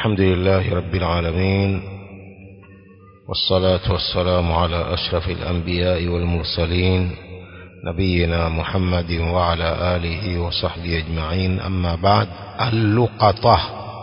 الحمد لله رب العالمين والصلاة والسلام على أشرف الأنبياء والمرسلين نبينا محمد وعلى آله وصحبه أجمعين أما بعد اللقطة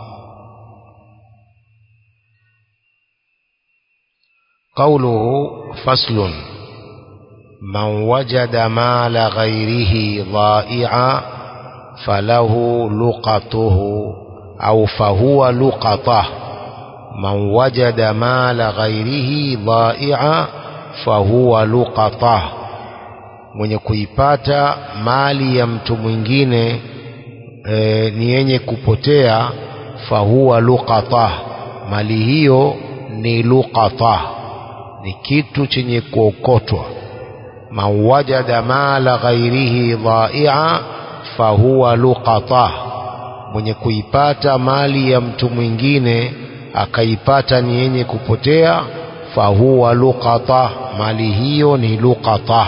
قوله فصل من وجد مال غيره ضائعا فله لقطه أو فهو لقطة من وجد مال غيره ضائعا فهو لقطة mwenye kuipata mali ya mtu mwingine e, ni yenye kupotea fahuwa luqata mali hiyo ni luqata ni kitu chenye kuokotwa man wajada mala ghairihi dhaia fahuwa luqata mwenye kuipata mali ya mtu mwingine akaipata ni yenye kupotea fahuwa luqata mali hiyo ni luqata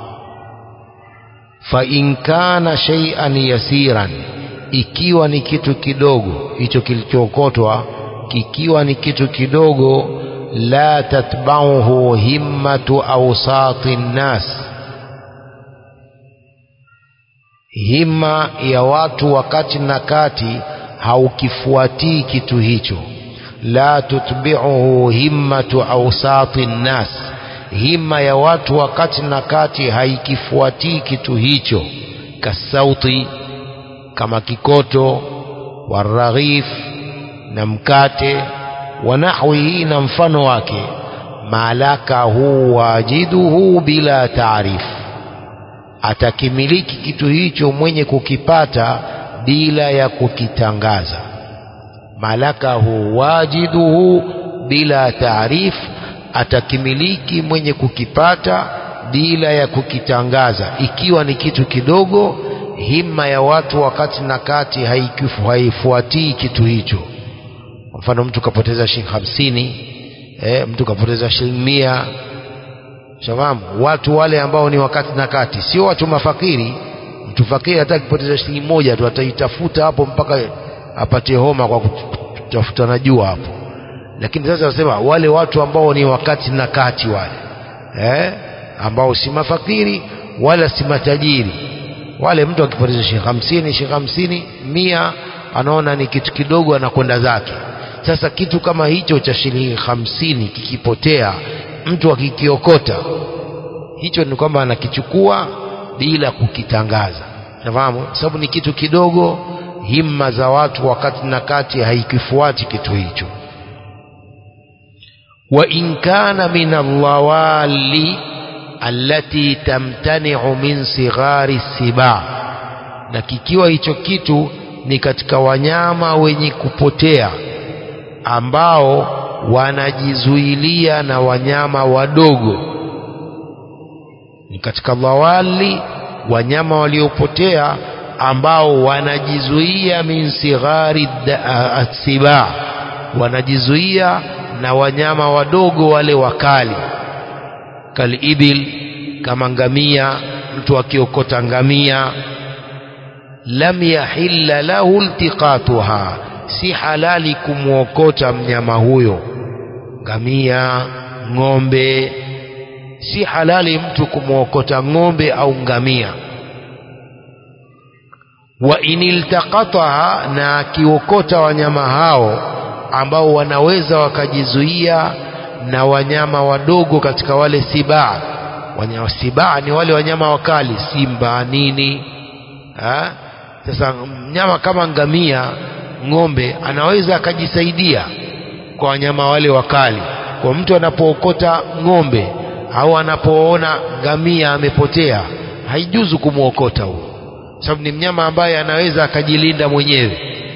fa in kana shay'an yasiran ikiwa ni kitu kidogo hicho kilichookotwa kikiwa ni kitu kidogo la tatbauhu himmatu awsati nnas himma ya watu wakati na kati haukifuatii kitu hicho la tutbiuhu himmatu awsati nnas himma ya watu wakati na kati haikifuatii kitu hicho kasauti kama kikoto waraghif na mkate wa nahwihi na mfano wake malakahu wajiduhu bila taarifu atakimiliki kitu hicho mwenye kukipata bila ya kukitangaza malakahu wajiduhu bila taarif atakimiliki mwenye kukipata bila ya kukitangaza ikiwa ni kitu kidogo himma ya watu wakati na kati haifuatii kitu hicho kwa mfano mtu kapoteza shilingi hamsini eh, mtu kapoteza shilingi mia shafahamu watu wale ambao ni wakati na kati sio watu mafakiri mtu fakiri hata akipoteza shilingi moja tu ataitafuta hapo mpaka apate homa kwa kutafuta na jua hapo lakini sasa nasema wale watu ambao ni wakati na kati wale eh, ambao si mafakiri wala si matajiri wale mtu akipoteza shilingi hamsini shilingi hamsini mia anaona ni kitu kidogo anakwenda zake sasa kitu kama hicho cha shilingi hamsini kikipotea mtu akikiokota hicho ni kwamba anakichukua bila kukitangaza nafahamu sababu ni kitu kidogo himma za watu wakati na kati haikifuati kitu hicho wa in kana min allawali allati tamtani'u min sighari siba na kikiwa hicho kitu ni katika wanyama wenye kupotea ambao wanajizuilia na wanyama wadogo ni katika dhawali wanyama waliopotea ambao wanajizuia min sighari asiba wanajizuia na wanyama wadogo wale wakali kalibil kama ngamia mtu akiokota ngamia lam yahilla lahu iltiqatuha si halali kumwokota mnyama huyo ngamia ng'ombe si halali mtu kumwokota ng'ombe au ngamia wa iniltaqataha na akiokota wanyama hao ambao wanaweza wakajizuia na wanyama wadogo katika wale sibaa wanyama sibaa ni wale wanyama wakali simba nini ha? sasa mnyama kama ngamia ng'ombe anaweza akajisaidia kwa wanyama wale wakali kwa mtu anapookota ng'ombe au anapoona ngamia amepotea haijuzu kumwokota huo sababu ni mnyama ambaye anaweza akajilinda mwenyewe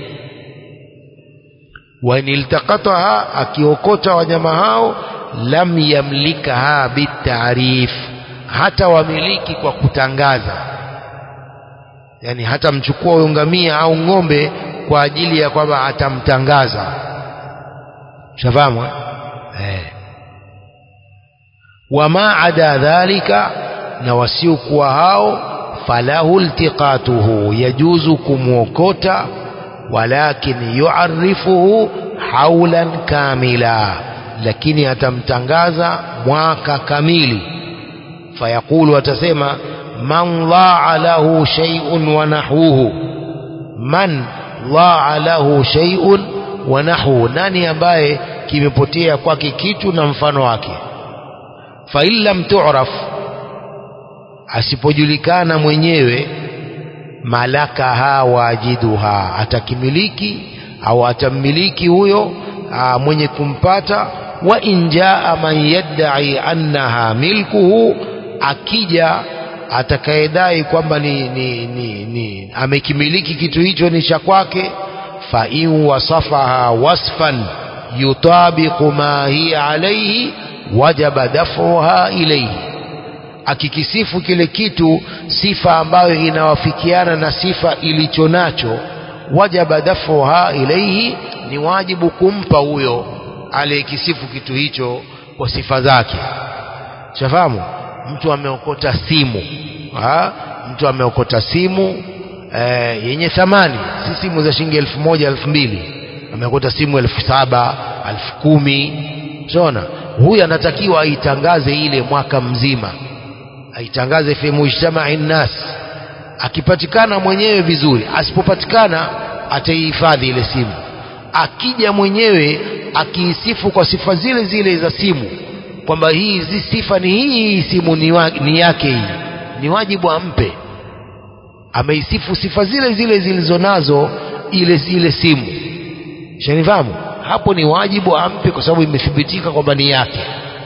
wainiltaqataha akiokota wanyama hao lam yamlikaha bitaarif hata wamiliki kwa kutangaza yani hata mchukua huyo ngamia au ng'ombe kwa ajili ya kwamba atamtangaza shafahamu eh wama ada dhalika na wasiokuwa hao falahu iltiqatuhu yajuzu kumwokota walakin yuarifuhu haulan kamila lakini atamtangaza mwaka kamili fayaqulu atasema man dhaa lahu shay'un wa nahwuhu man dhaa lahu shay'un wa nahwuhu nani ambaye kimepotea kwake kitu na mfano wake fa in lam tu'raf asipojulikana mwenyewe malakaha wajiduha atakimiliki au atammiliki huyo aa, mwenye kumpata wa in jaa man yadda'i annaha milkuhu akija atakayedai kwamba ni, ni, ni, ni amekimiliki kitu hicho ni cha kwake fa in wasafaha wasfan yutabiqu ma hiya alayhi wajaba daf'uha ilayhi akikisifu kile kitu sifa ambayo inawafikiana na sifa ilicho nacho wajaba dafuha ilaihi ni wajibu kumpa huyo aliyekisifu kitu hicho kwa sifa zake shafahamu mtu ameokota simu ha? mtu ameokota simu e, yenye thamani si simu za shilingi elfu moja elfu mbili ameokota simu elfu saba elfu kumi shona huyu anatakiwa aitangaze ile mwaka mzima aitangaze fi mujtamai nnas akipatikana mwenyewe vizuri asipopatikana ataihifadhi ile simu akija mwenyewe akiisifu kwa sifa zile zile za simu kwamba hii hizi sifa ni hii hii simu ni, wa, ni yake hii ni wajibu ampe ameisifu sifa zile zile zilizonazo ile ile simu shanifahamu hapo ni wajibu ampe kwa sababu imethibitika kwamba ni yake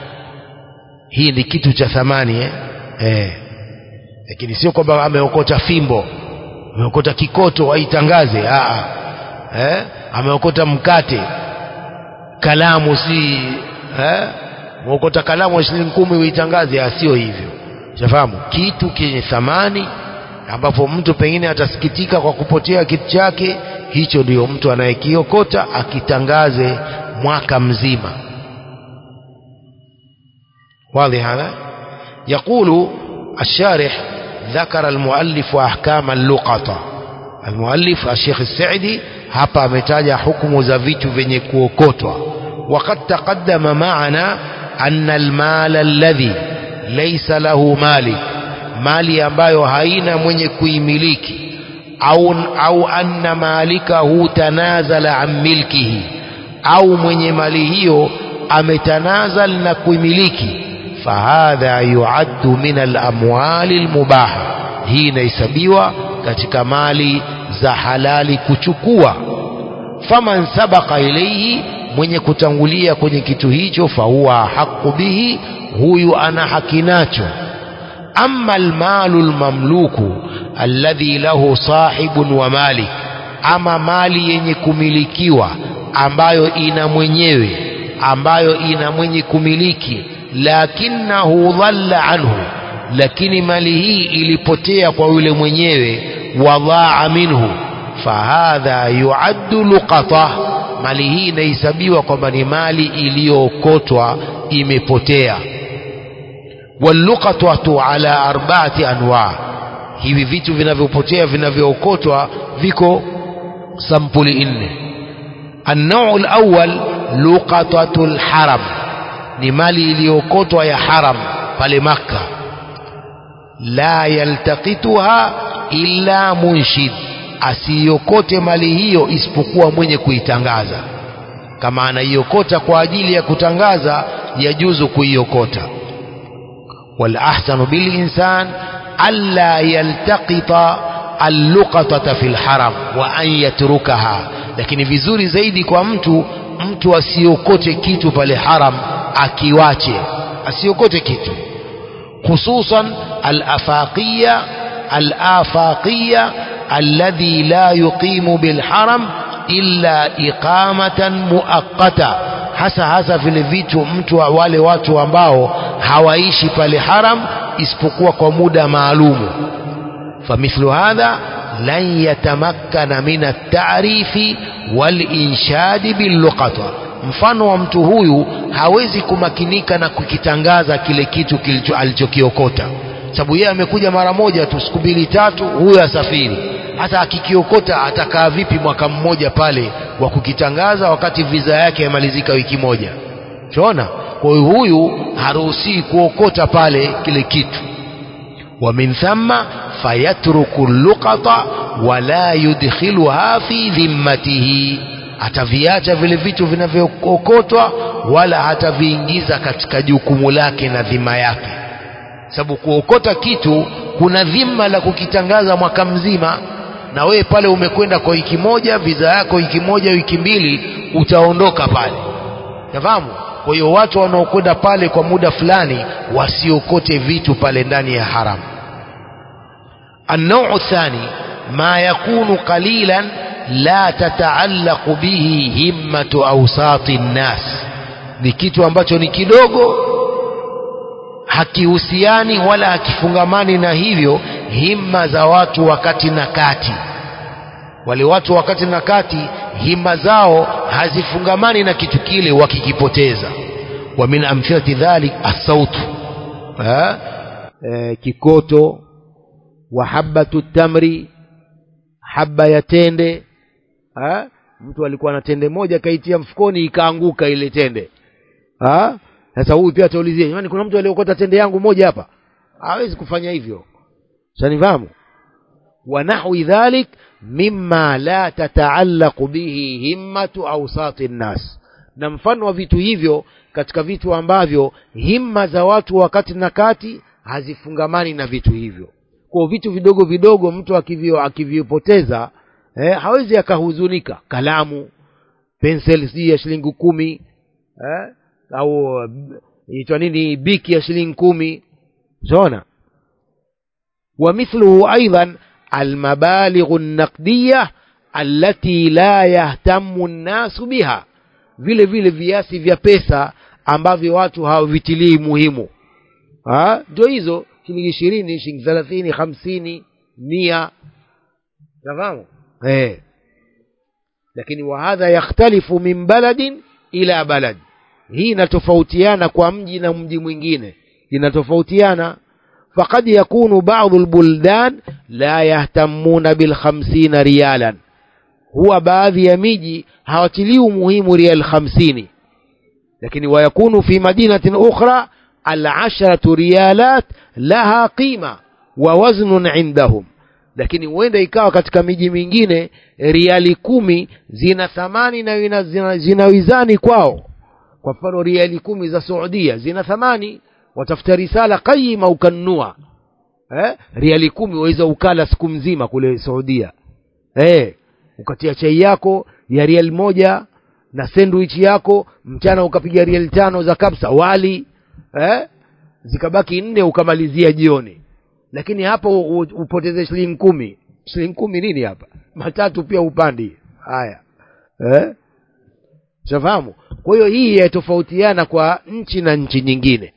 hii ni kitu cha thamani eh? Eh. lakini sio kwamba ameokota fimbo ameokota kikoto aitangaze Aa. Eh? ameokota mkate kalamu si eh? ameokota kalamu ya shilingi kumi uitangaze sio hivyo shafahamu kitu kenye thamani ambapo mtu pengine atasikitika kwa kupotea kitu chake hicho ndio mtu anayekiokota akitangaze mwaka mzima واضح هذا يقول الشارح ذكر المؤلف أحكام اللقطة المؤلف الشيخ السعدي hapa ametaja hukumu za vitu vyenye kuokotwa وقد تقدم معنا أن المال الذي ليس له مالك mali ambayo haina mwenye kuimiliki au, au anna malikahu tanazala an milkihi au mwenye mali hiyo ametanazal na kuimiliki fahadha yuaddu min alamwali almubaha hii inahesabiwa katika mali za halali kuchukua faman sabaqa ilayhi mwenye kutangulia kwenye kitu hicho fahuwa haqu bihi huyu ana haki nacho ama almalu almamluku alladhi lahu sahibun wa malik ama mali yenye kumilikiwa ambayo ina mwenyewe ambayo ina mwenye kumiliki lakinahu dhalla anhu lakini mali hii ilipotea kwa yule mwenyewe wadhaa minhu fahadha yuaddu luqata mali hii inahesabiwa kwamba ni mali iliyookotwa imepotea walluqatatu ala arbaati anwa hivi vitu vinavyopotea vinavyookotwa viko sampuli nne النوع الأول لقطة الحرم ni mali iliyookotwa ya haram pale Makka la yaltaqituha illa munshid asiyokote mali hiyo isipokuwa mwenye kuitangaza kama anaiokota kwa ajili ya kutangaza yajuzu kuiokota wal ahsanu bil insan alla yaltaqita alluqatata fil haram wa an yatrukaha lakini vizuri zaidi kwa mtu mtu asiokote kitu pale haram akiwache asiokote kitu hususan al-afaqiyya al-afaqiyya alladhi la yuqimu bil haram illa iqamatan muaqqata hasa hasa vile vitu mtu wa wale watu ambao hawaishi pale haram isipokuwa kwa muda maalumu famithlu hadha lan yatamakkana min at-ta'rifi wal inshadi bil luqata mfano wa mtu huyu hawezi kumakinika na kukitangaza kile kitu kilicho alichokiokota sababu yeye amekuja mara moja tu siku mbili tatu huyo asafiri hasa akikiokota atakaa vipi mwaka mmoja pale wa kukitangaza wakati viza yake yamalizika wiki moja shaona kwa hiyo huyu haruhusii kuokota pale kile kitu wa min thamma fayatruku luqata wala yudkhiluha fi dhimmatihi ataviacha vile vitu vinavyookotwa wala hataviingiza katika jukumu lake na dhima yake sababu kuokota kitu kuna dhima la kukitangaza mwaka mzima na wewe pale umekwenda kwa wiki moja viza yako wiki moja wiki mbili utaondoka pale nafahamu kwa hiyo watu wanaokwenda pale kwa muda fulani wasiokote vitu pale ndani ya haramu النوع الثاني ما يكون قليلا لا تتعلق به همة أوساط الناس ni kitu ambacho ni kidogo hakihusiani wala hakifungamani na hivyo himma za watu wakati na kati wale watu wakati na kati himma zao hazifungamani na kitu kile wakikipoteza wa min amthilati dhalik asautu e, kikoto wa habatu tamri haba ya tende ha? mtu alikuwa na tende moja kaitia mfukoni ikaanguka ile tende ha? sasa huyu pia ataulizia jamani kuna mtu aliokota tende yangu moja hapa hawezi kufanya hivyo sanifahamu wa nahwi dhalik mimma la tataallaqu bihi himmatu awsati nnas na mfano wa vitu hivyo katika vitu ambavyo himma za watu wakati na kati hazifungamani na vitu hivyo kwa vitu vidogo vidogo mtu akivyo akivipoteza eh, hawezi akahuzunika kalamu pensel si ya shilingi kumi eh, au itwa nini biki ya shilingi kumi zona ومثله أيضا المبالغ النقدية التي لا يهتم الناس بها vile vile viasi vya pesa ambavyo watu hawavitilii muhimu ndio hizo shilingi ishirini shilingi thelathini hamsini mia nafahamu eh. lakini wahadha yakhtalifu min baladin ila balad hii inatofautiana kwa mji na mji mwingine inatofautiana فقد يكون بعض البلدان لا يهتمون بالخمسين ريالا هو baadhi ya miji hawatilii umuhimu rial hamsini lakini ويكون في مدينة أخرى العشرة ريالات لها قيمة ووزن عندهم lakini huenda ikawa katika miji mingine riali kumi zina thamani na zina, zina wizani kwao kwa mfano riali kumi za saudia zina thamani watafuta risala qayima ukanunua eh? riali kumi waweza ukala siku mzima kule saudia eh? ukatia chai yako ya riali moja na sandwich yako mchana ukapiga riali tano za kapsa wali eh? zikabaki nne ukamalizia jioni lakini hapo upoteze shilingi kumi shilingi kumi nini hapa matatu pia upandi haya eh? shafahamu kwa hiyo hii yatofautiana kwa nchi na nchi nyingine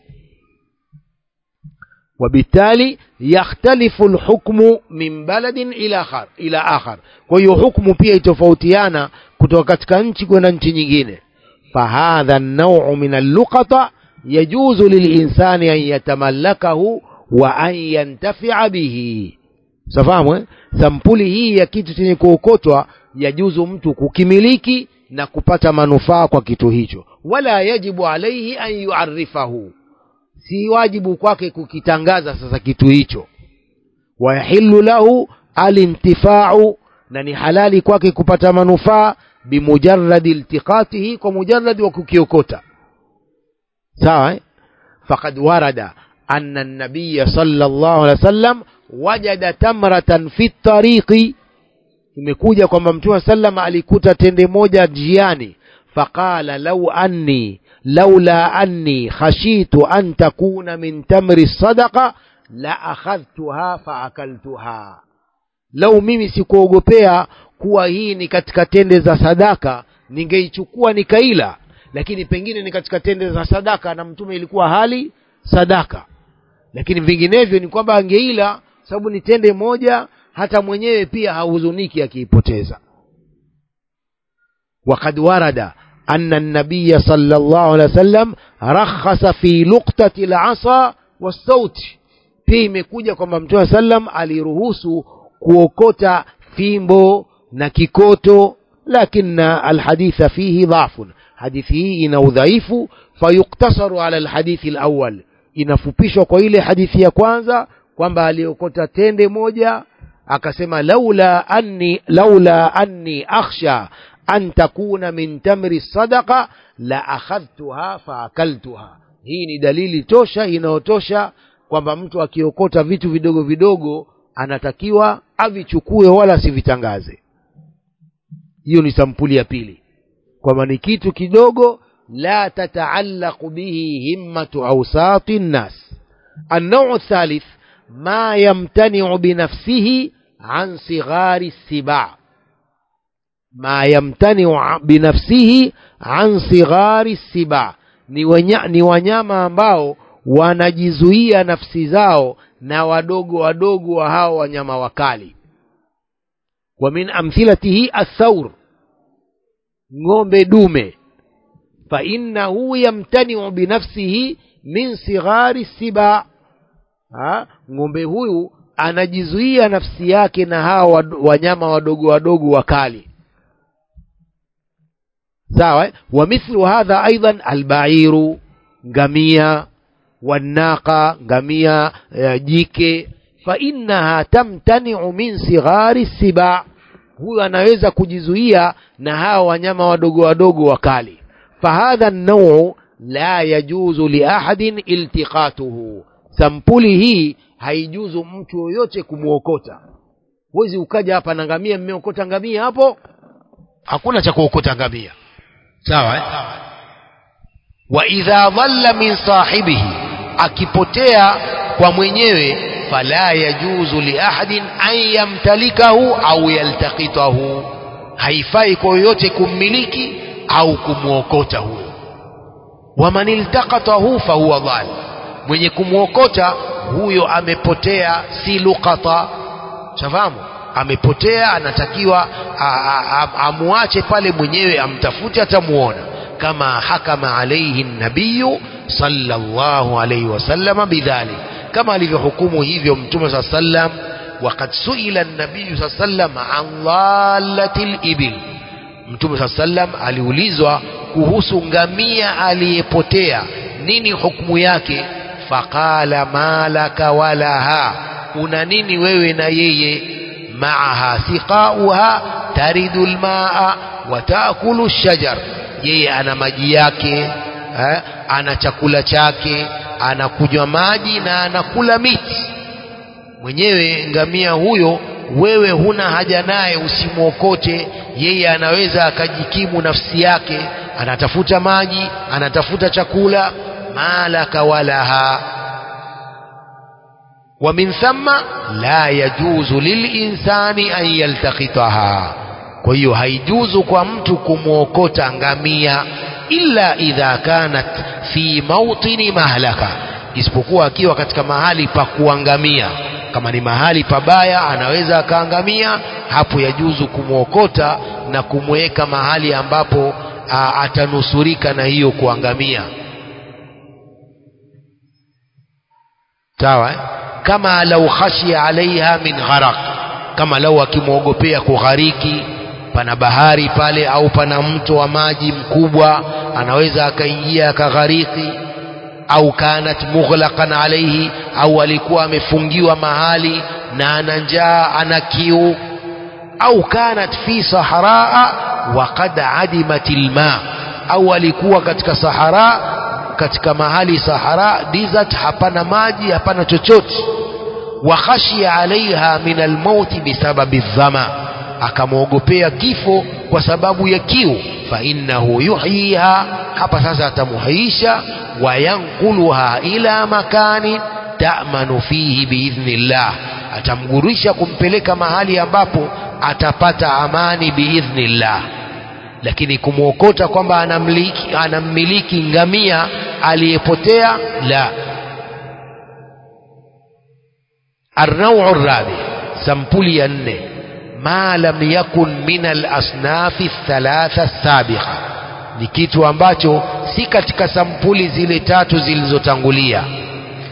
وبالتالي يختلف الحكم من بلد إلى آخر إلى آخر وهي حكم pia itofautiana kutoka katika nchi kwenda nchi nyingine فهذا النوع من اللقطة يجوز للإنسان أن يتملكه وأن ينتفع به safahamu eh? sampuli hii ya kitu chenye kuokotwa yajuzu mtu kukimiliki na kupata manufaa kwa kitu hicho wala yajibu alaihi an yuarifahu si wajibu kwake kukitangaza sasa kitu hicho wayahillu lahu alintifau na ni halali kwake kupata manufaa bimujaradi iltiqatihi kwa mujaradi wa kukiokota sawa eh? faqad warada anna nabiya sallallahu alaihi wasallam wajada tamratan fi tariqi imekuja kwamba mtume sallam alikuta tende moja njiani faqala lau anni laula anni khashitu an takuna min tamri sadaqa la akhadhtuha faakaltuha lau mimi sikuogopea kuwa hii ni katika tende za sadaka ningeichukua nikaila lakini pengine ni katika tende za sadaka na mtume ilikuwa hali sadaka lakini vinginevyo ni kwamba angeila sababu ni tende moja hata mwenyewe pia hahuzuniki akiipoteza وقد ورد أن النبي صلى الله عليه وسلم رخص في لقطة العصا والصوت pia imekuja kwamba mtume sallam aliruhusu kuokota fimbo na kikoto lakina alhaditha fihi dhafun hadithi hii ina udhaifu fayuktasaru ala alhadithi alawwal inafupishwa kwa ile hadithi ya kwanza kwamba aliokota tende moja akasema laula anni laula anni akhsha an takuna min tamri sadaqa la akhadhtuha faakaltuha hii ni dalili tosha inayotosha kwamba mtu akiokota vitu vidogo vidogo anatakiwa avichukue wala asivitangaze hiyo ni sampuli ya pili kwamba ni kitu kidogo la tataallaqu bihi himmatu awsati nnas النوع الثالث ما يمتنع بنفسه عن صغار السباع ما يمتنع بنفسه عن صغار السباع ni, wanya, ni wanyama ambao wanajizuia nafsi zao na wadogo wadogo wa hao wanyama wakali wa min amthilatihi athaur ng'ombe dume fa innahu yamtaniu binafsihi min sighari siba ha? ng'ombe huyu anajizuia nafsi yake na hawa wanyama wadogo wadogo wakali sawa eh? wa mithlu hadha aidan albairu ngamia wanaqa ngamia uh, jike fa innaha tamtaniu min sighari siba huyu anaweza kujizuia na hawa wanyama wadogo wadogo wakali fahadha nauu la yajuzu liahadin iltiqatuhu sampuli hii haijuzu mtu yoyote kumwokota huwezi ukaja hapa na ngamia mmeokota ngamia hapo hakuna cha kuokota ngamia sawa eh? wa idha dhalla min sahibihi akipotea kwa mwenyewe fala yajuzu liahadin an yamtalikahu au yaltaqitahu haifai kwa yoyote kummiliki au kumwokota huyo waman iltaqatahu fahuwa dhal mwenye kumwokota huyo amepotea si luqata shafahamu amepotea anatakiwa amwache pale mwenyewe amtafute atamuona kama hakama alaihi nabiyu sallallahu alaihi wasallam bidhalik kama alivyohukumu hivyo mtume saa sallam وقد سئل النبي صلى الله عليه وسلم عن ضالة الإبل mtume saa sallam aliulizwa kuhusu ngamia aliyepotea nini hukumu yake faqala malaka walaha una nini wewe na yeye maaha siqauha taridu lmaa wa taakulu shajar yeye ana maji yake eh, ana chakula chake anakunywa maji na anakula miti mwenyewe ngamia huyo wewe huna haja naye usimwokote yeye anaweza akajikimu nafsi yake anatafuta maji anatafuta chakula malaka walaha ومن ثم لا يجوز للإنسان أن يلتقطها kwa hiyo haijuzu kwa mtu kumwokota ngamia illa idha kanat fi mautini mahlaka isipokuwa akiwa katika mahali pa kuangamia kama ni mahali pabaya anaweza akaangamia hapo yajuzu kumwokota na kumweka mahali ambapo a, atanusurika na hiyo kuangamia sawa eh? kama lau khashia alaiha min gharaq kama lau akimwogopea kughariki pana bahari pale au pana mto wa maji mkubwa anaweza akaingia akaghariki au kanat mughlaqan alaihi au alikuwa amefungiwa mahali na ana njaa ana kiu au kanat fi sahraa wa qad adimat alma au alikuwa katika sahara katika mahali sahara desert hapana maji hapana chochote wa khashia alaiha min almauti bisababi dhama akamwogopea kifo kwa sababu ya kiu fa innahu yuhyiha hapa sasa atamuhaisha wa yanquluha ila makani ta'manu fihi biidhnillah atamgurisha kumpeleka mahali ambapo atapata amani biidhnillah lakini kumwokota kwamba anamiliki, anammiliki ngamia aliyepotea la النوع الرابع سمبولي ينه ما لم يكن من الأصناف الثلاثة السابقة ni kitu ambacho si katika sampuli zile tatu zilizotangulia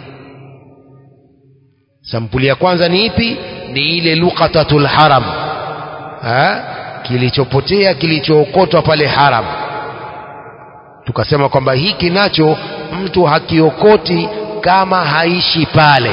sampuli ya kwanza ni ipi ni ile luqatatul haram ha? kilichopotea kilichookotwa pale haram tukasema kwamba hiki nacho mtu hakiokoti kama haishi pale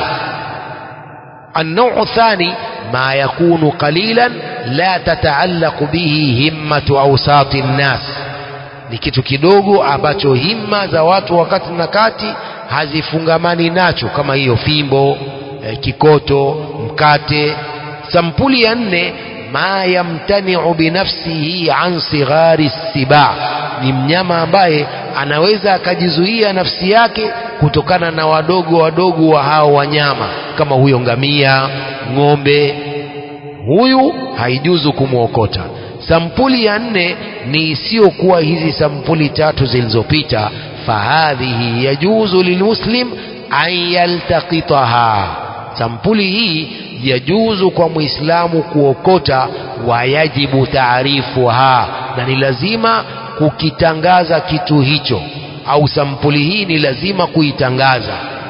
النوع الثاني ما يكون قليلا لا تتعلق به همة أوساط الناس ni kitu kidogo ambacho himma za watu wakati na kati hazifungamani nacho kama hiyo fimbo eh, kikoto mkate sampuli ya nne ma yamtaniu binafsihi an sighari siba ni mnyama ambaye anaweza akajizuia nafsi yake kutokana na wadogo wadogo wa hao wanyama kama huyo ngamia ng'ombe huyu haijuzu kumwokota sampuli ya nne ni isiyokuwa hizi sampuli tatu zilizopita fahadhihi yajuzu lilmuslim an yaltaqitaha sampuli hii yajuzu kwa muislamu kuokota wayajibu taarifuha na ni lazima kukitangaza kitu hicho au sampuli hii ni lazima kuitangaza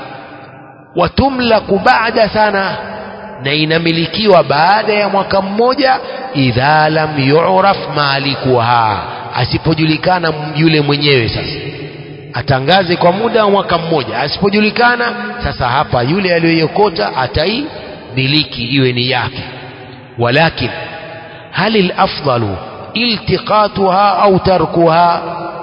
watumlaku baada sana na inamilikiwa baada ya mwaka mmoja idha lam yuraf malikuha asipojulikana yule mwenyewe sasa atangaze kwa muda wa mwaka mmoja asipojulikana sasa hapa yule aliyoiokota ataimiliki iwe ni yake walakin hal alafdalu iltiqatuha au tarkuha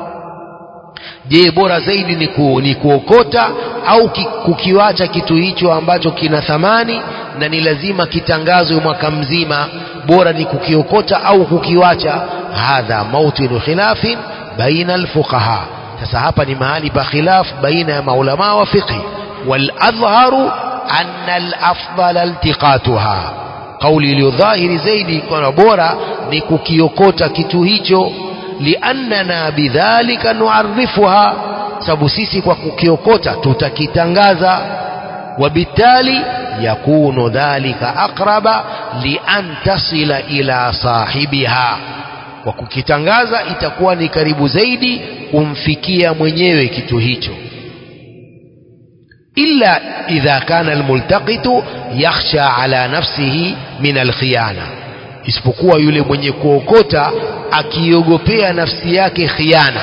je bora zaidi ni, ku, ni kuokota au ki, kukiwacha kitu hicho ambacho kina thamani na ni lazima kitangazwe mwaka mzima bora ni kukiokota au kukiwacha hadha mautinu khilafin baina alfuqaha sasa hapa ni mahali pa khilaf baina ya maulama wa fiqhi waladhharu anna alafdala iltiqatuha kauli iliyo dhahiri zaidi kwamba bora ni kukiokota kitu hicho liannana bidhalika nuarifuha sababu sisi kwa kukiokota tutakitangaza wabitali yakunu dhalika aqraba lian tasila ila sahibiha kwa kukitangaza itakuwa ni karibu zaidi kumfikia mwenyewe kitu hicho illa idha kana almultaqitu yakhsha ala nafsihi min alkhiyana isipokuwa yule mwenye kuokota akiogopea nafsi yake khiana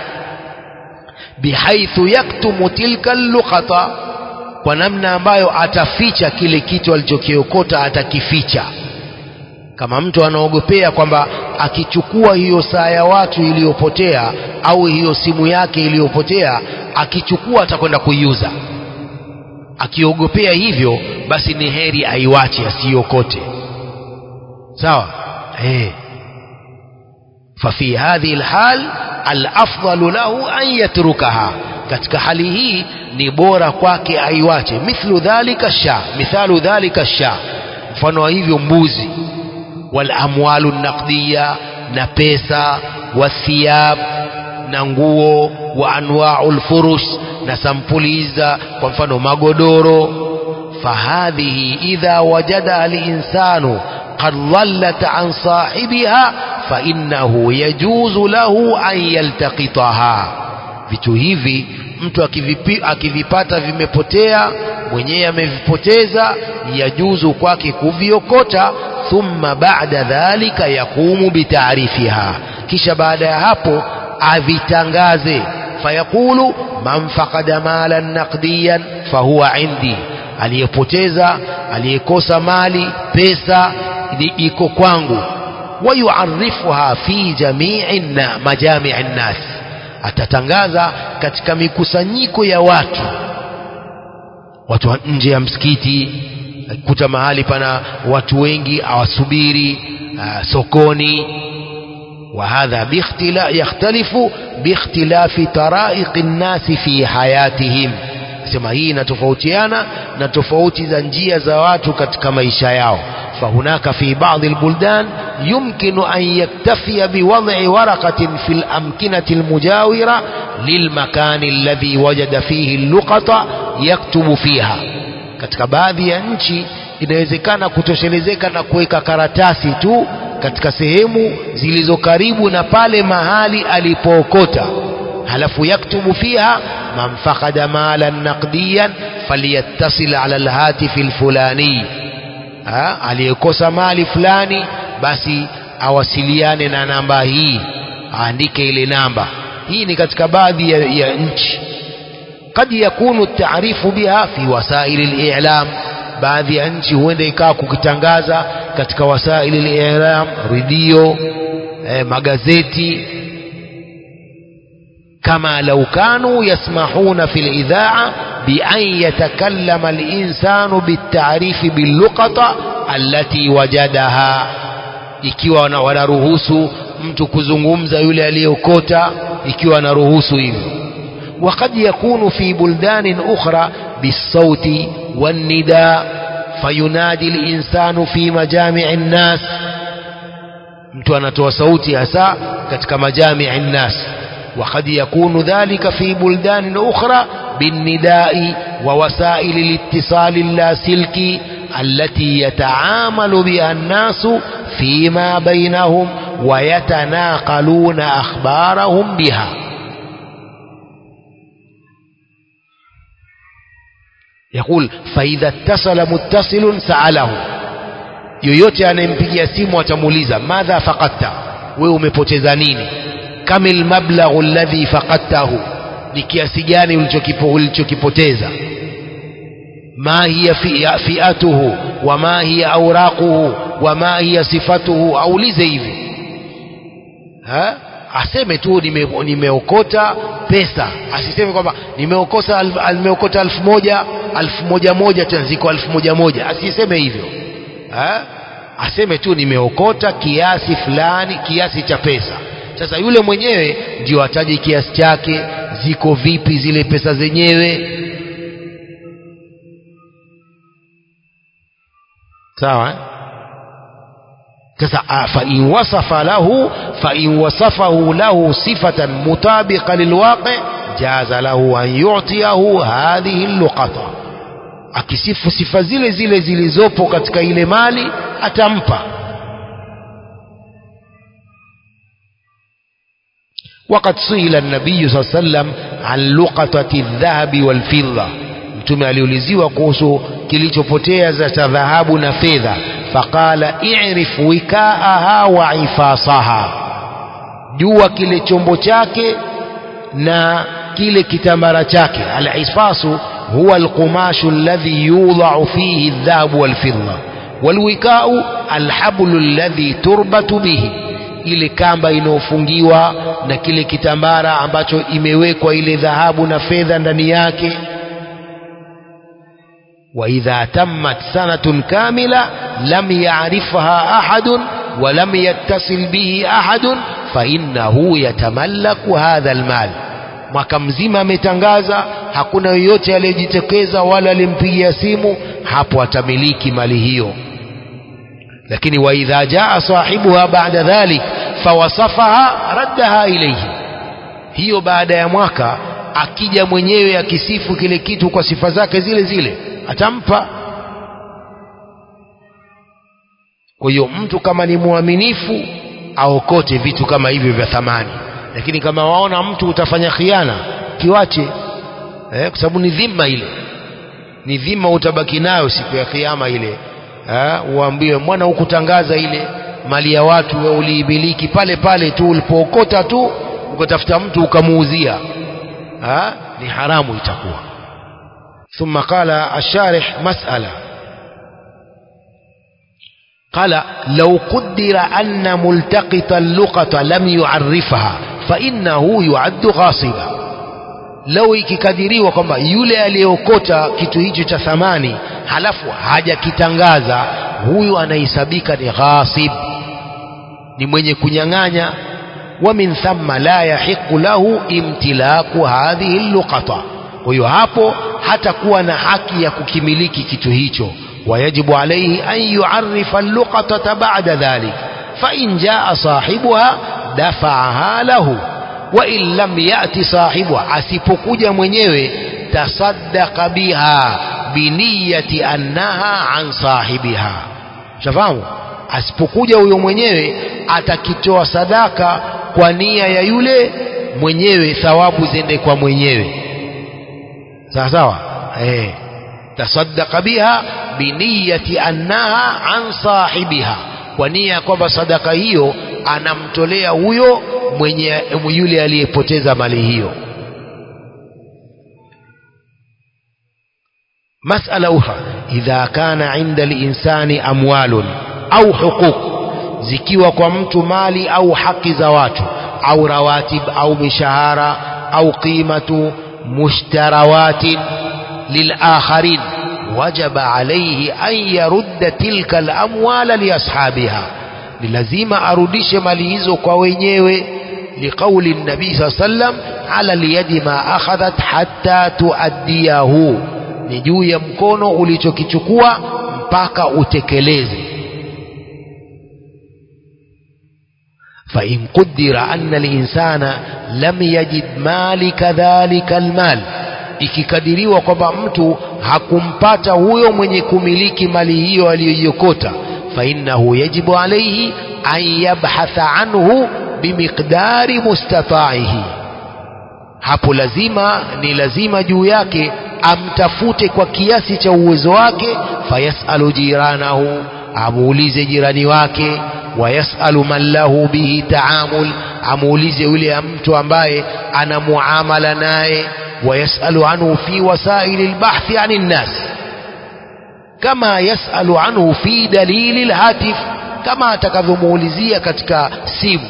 bihaithu yaktumu tilka luqata kwa namna ambayo ataficha kile kitu alichokiokota atakificha kama mtu anaogopea kwamba akichukua hiyo saa ya watu iliyopotea au hiyo simu yake iliyopotea akichukua atakwenda kuiuza akiogopea hivyo basi ni heri aiwache asiokote sawa eh ففي هذه الحال الأفضل له أن يتركها katika hali hii ni bora kwake aiwache mithlu dhalika sha mithalu dhalika sha mfano wa hivyo mbuzi wal amwalu naqdiya na pesa wathiyab na nguo wa anwa'u lfurush na sampuli za kwa mfano magodoro fahadhihi idha wajadaha alinsanu قد ضلت عن صاحبها فإنه يجوز له أن يلتقطها vitu hivi mtu akivipi, akivipata vimepotea mwenyewe amevipoteza yajuzu kwake kuviokota thumma baada dhalika yaqumu bitaarifiha kisha baada ya hapo avitangaze fayaqulu man faqada malan naqdiyan fahuwa indi aliyepoteza aliyekosa mali pesa iko kwangu wayuarifuha fi jamii na majamii nnas atatangaza katika mikusanyiko ya watu watu wa nje ya msikiti kuta mahali pana watu wengi awasubiri uh, sokoni وهذا باختلاف يختلف باختلاف طرائق الناس في حياتهم sema hii inatofautiana na tofauti za njia za watu katika maisha yao فهناك في بعض البلدان يمكن أن يكتفي بوضع ورقة في الأمكنة المجاورة للمكان الذي وجد فيه اللقطة يكتب فيها katika baadhi ya nchi inawezekana kutoshelezeka na kuweka karatasi tu katika sehemu zilizo karibu na pale mahali alipookota halafu yaktubu fiha man faqada malan naqdiyan falyattasil ala alhatifi alfulani aliyekosa mali fulani basi awasiliane na namba hii aandike ile namba hii ni katika baadhi ya, ya nchi قد يكون التعريف بها في وسائل الإعلام baadhi ya nchi huenda ikawa kukitangaza katika wasaili al-i'lam redio eh, magazeti kama lau kanu yasmahuna fi al-idha'a bi an yatakallama al-insanu bit-ta'rif bil-luqata allati wajadaha ikiwa wanaruhusu mtu kuzungumza yule aliyeokota ikiwa anaruhusu hivyo وقد يكون في بلدان أخرى بالصوت والنداء فينادي الإنسان في مجامع الناس mtu anatoa sauti hasa katika majamii الناس وقد يكون ذلك في بلدان أخرى بالنداء ووسائل الاتصال اللاسلكي التي يتعامل بها الناس فيما بينهم ويتناقلون أخبارهم بها يقول فإذا اتصل متصل سأله yoyote anayempigia simu atamuuliza madha faqadta wewe umepoteza nini kamil mablaghu alladhi faqadtahu ni kiasi gani ulichokipoteza ma hiya fiatuhu wa ma hiya awraquhu wa ma hiya sifatuhu aulize hivi ha aseme tu nimeokota nime pesa asiseme kwamba nimeokota nimeokota elfu moja elfu moja moja tena ziko elfu moja moja asiseme hivyo ha? aseme tu nimeokota kiasi fulani kiasi cha pesa sasa yule mwenyewe ndio ataje kiasi chake ziko vipi zile pesa zenyewe sawa eh? sasa fain wasafa lahu fain wasafahu lahu sifatan mutabiqa lilwaqi jaza lahu an yu'tiyahu hadhihi luqata akisifu sifa zile zile zilizopo katika ile mali atampa وقد سئل النبي صلى الله عليه وسلم عن لقطة الذهب والفضة mtume aliuliziwa kuhusu kilichopotea za dhahabu na fedha faqala i'rif wikaaha wa ifasaha jua kile chombo chake na kile kitambara chake al-isfasu huwa al-qumashu alladhi yudha'u fihi adh-dhahabu wal-fidda wal-wika'u al-hablu alladhi turbatu bihi ile kamba inayofungiwa na kile kitambara ambacho imewekwa ile dhahabu na fedha ndani yake وإذا تمت سنة كاملة لم يعرفها أحد ولم يتصل به أحد فإنه يتملك هذا المال mwaka mzima ametangaza hakuna yoyote aliyejitokeza wala alimpigia simu hapo atamiliki mali hiyo lakini waidha jaa sahibuha baada dhalik fawasafaha raddaha ilaihi hiyo baada ya mwaka akija mwenyewe akisifu kile kitu kwa sifa zake zile zile atampa kwa hiyo mtu kama ni mwaminifu aokote vitu kama hivyo vya thamani lakini kama waona mtu utafanya khiana kiwache eh, kwa sababu ni dhima ile ni dhima utabaki nayo siku ya kiyama ile eh, uambiwe mwana hukutangaza ile mali ya watu we uliimiliki pale pale tu ulipookota tu ukatafuta mtu ukamuuzia eh, ni haramu itakuwa ثم قال الشارح مسألة قال لو قدر أن ملتقط اللقطة لم يعرفها فإنه يعد غاصبا لو ikikadiriwa kwamba yule aliyeokota kitu hicho cha thamani halafu hajakitangaza huyu anahesabika ni ghasib ni mwenye kunyang'anya wa min thamma la yahiqu lahu imtilaku hadhihi luqata kwa hiyo hapo hatakuwa na haki ya kukimiliki kitu hicho wayajibu alaihi an yuarifa luqatata ba'da dhalik fain jaa sahibuha dafaaha lahu wain lam yati sahibuha asipokuja mwenyewe tasaddaqa biha biniyati annaha an sahibiha shafahamu asipokuja huyo mwenyewe atakitoa sadaka kwa nia ya yule mwenyewe thawabu zende kwa mwenyewe sawa sawa eh tasaddaqa biha biniyati annaha an sahibiha kwa nia ya kwamba sadaka hiyo anamtolea huyo mwenye yule aliyepoteza mali hiyo مسألة أخرى إذا كان عند الإنسان أموال أو حقوق zikiwa kwa mtu mali au haki za watu au rawatib au mishahara au qimatu mushtarawatin lilakharin wajaba alayhi an yarudda tilka alamwala liashabiha ni lazima arudishe mali hizo kwa wenyewe liqauli nabii saa sallam ala liyadi ma akhadhat hatta tuaddiyahu ni juu ya mkono ulichokichukua mpaka utekeleze فإن قدر أن الإنسان لم يجد مالك ذلك المال ikikadiriwa kwamba mtu hakumpata huyo mwenye kumiliki mali hiyo aliyoiokota fainnahu yajibu alaihi an yabhatha anhu bimiqdari mustataihi hapo lazima ni lazima juu yake amtafute kwa kiasi cha uwezo wake fayasalu jiranahu amuulize jirani wake wayasalu man lahu bihi taamul amuulize yule mtu ambaye ana muamala naye wayasalu anhu fi wasaili lbahthi ani nnas kama yasalu anhu fi dalili lhatif kama atakavyomuulizia katika simu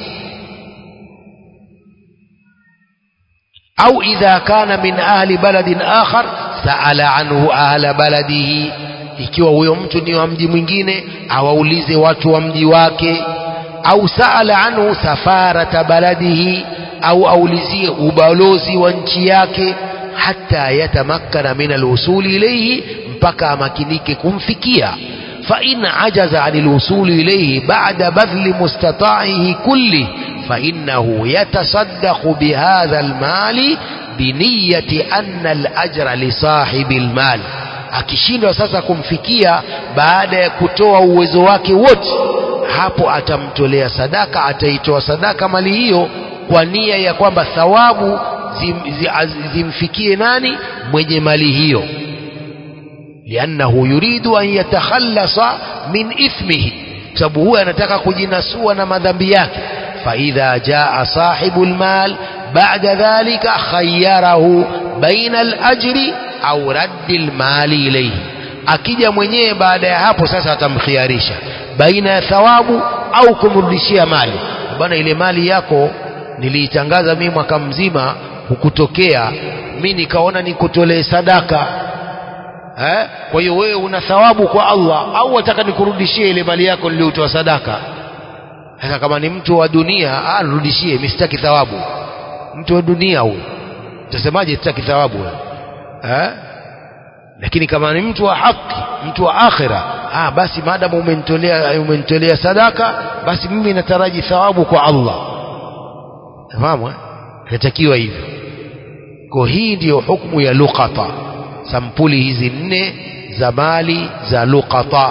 au idha kana min ahli baladin akhar saala anhu ahla baladihi ikiwa huyo mtu ni wa mji mwingine awaulize watu wa mji wake au saala anhu safarata baladihi au aulizie ubalozi wa nchi yake hata yatamakkana min alwusuli ilayhi mpaka amakinike kumfikia فإن عجز عن الوصول إليه بعد بذل مستطاعه كله فإنه يتصدق بهذا المال بنية أن الأجر لصاحب المال akishindwa sasa kumfikia baada ya kutoa uwezo wake wote hapo atamtolea sadaka ataitoa sadaka mali hiyo kwa nia ya kwamba thawabu zim, zim, zimfikie nani mwenye mali hiyo liannahu yuridu an yatakhallasa min ithmihi sababu huyo anataka kujinasua na madhambi yake faidha jaa sahibu lmal bada dhalika khayarahu baina alajri au raddi lmali ilaihi akija mwenyewe baada ya hapo sasa atamkhiarisha baina ya thawabu au kumrudishia mali bwana ile mali yako niliitangaza mimi mwaka mzima hukutokea mi nikaona nikutolee sadaka eh? kwa hiyo wewe una thawabu kwa Allah au wataka nikurudishie ile mali yako niliyotoa sadaka sasa kama ni mtu wa dunia ah nirudishie mimi sitaki thawabu mtu wa dunia huyo utasemaje sitaki thawabu eh? lakini kama ni mtu wa haki mtu wa akhira ah basi maadamu umenitolea umenitolea sadaka basi mimi nataraji thawabu kwa Allah fahamu inatakiwa hivyo kwa hii ndiyo hukumu ya luqata sampuli hizi nne za mali za luqata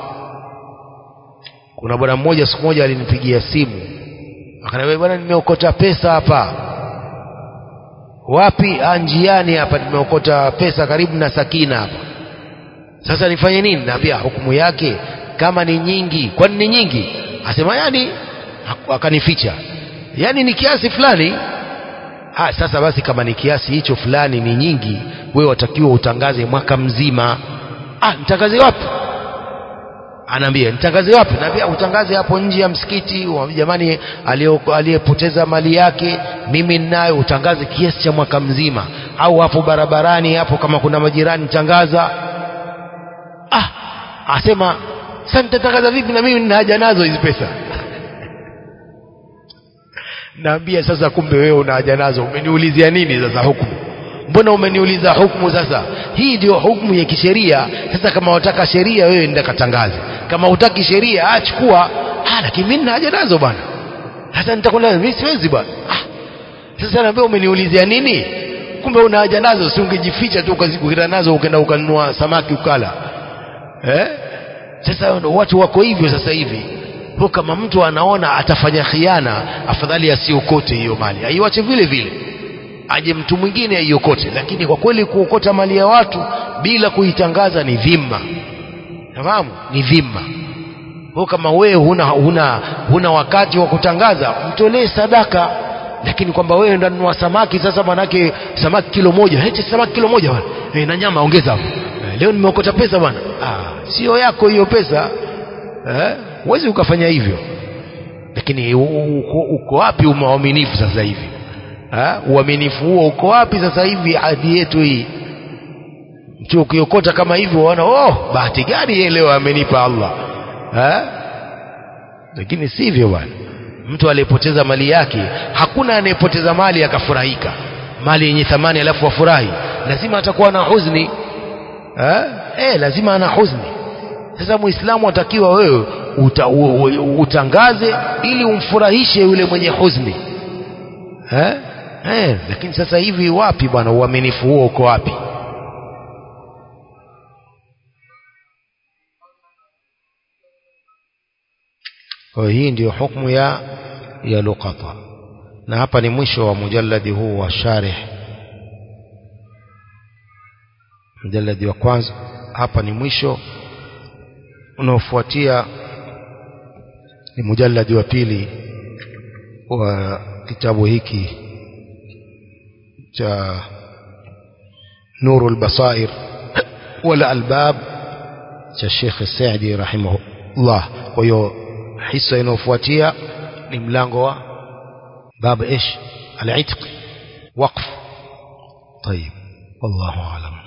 kuna bwana mmoja siku moja alinipigia simu akaniambia bwana nimeokota pesa hapa wapi njiani hapa nimeokota pesa karibu na sakina hapa sasa nifanye nini naambia hukumu yake kama ni nyingi kwani ni nyingi asema yani akanificha yani ni kiasi fulani ah sasa basi kama ni kiasi hicho fulani ni nyingi wewe watakiwa utangaze mwaka mzima ah nitangaze wapi anaambia nitangaze wapi naambia utangaze hapo nje ya msikiti jamani aliyepoteza mali yake mimi ninayo utangaze kiasi cha mwaka mzima au hapo barabarani hapo kama kuna majirani tangaza ah asema sasa nitatangaza vipi na mimi nina haja nazo hizi pesa naambia sasa kumbe wewe una haja nazo umeniulizia nini sasa hukumu mbona umeniuliza hukumu sasa hii ndio hukumu ya kisheria sasa kama wataka sheria wewe nenda katangaze kama hutaki sheria achukua ah lakini mimi nina haja nazo bwana sasa nitakwenda mimi siwezi bwana ah sasa naambia umeniulizia nini kumbe una haja nazo si ungejificha tu ukazikukita nazo ukaenda ukanunua samaki ukala eh sasa watu wako hivyo sasa hivi kwa kama mtu anaona atafanya khiana afadhali asiokote hiyo mali aiwache vile vile aje mtu mwingine aiokote lakini kwa kweli kuokota mali ya watu bila kuitangaza ni dhima nafahamu ni dhima kwa kama wewe huna, huna, huna wakati wa kutangaza mtolee sadaka lakini kwamba wewe ndo nunua samaki sasa manake samaki kilo moja heti samaki kilo moja bwana e, na nyama ongeza hapo e, leo nimeokota pesa bwana ah, sio yako hiyo pesa eh huwezi ukafanya hivyo lakini uko, uko wapi uaminifu sasa hivi ha? uaminifu huo uko wapi sasa hivi hadi yetu hii mtu ukiokota kama hivyo waona oh bahati gani yeye leo amenipa Allah ha? lakini sivyo bwana mtu aliyepoteza mali yake hakuna anayepoteza mali akafurahika mali yenye thamani alafu afurahi lazima atakuwa na huzuni ha? eh lazima ana huzuni sasa muislamu atakiwa wewe uta, u, u, utangaze ili umfurahishe yule mwenye huzuni eh? Eh, lakini sasa hivi wapi bwana uaminifu huo uko wapi kwa hii ndiyo hukumu ya ya luqata na hapa ni mwisho wa mujalladi huu wa sharih mujalladi wa kwanza hapa ni mwisho unaofuatia ni mujalladi wa pili wa kitabu hiki cha nuru lbasair wala albab cha Sheikh Saidi rahimahullah kwa hiyo hisa inayofuatia ni mlango wa bab ish al-itq waqf طيب والله اعلم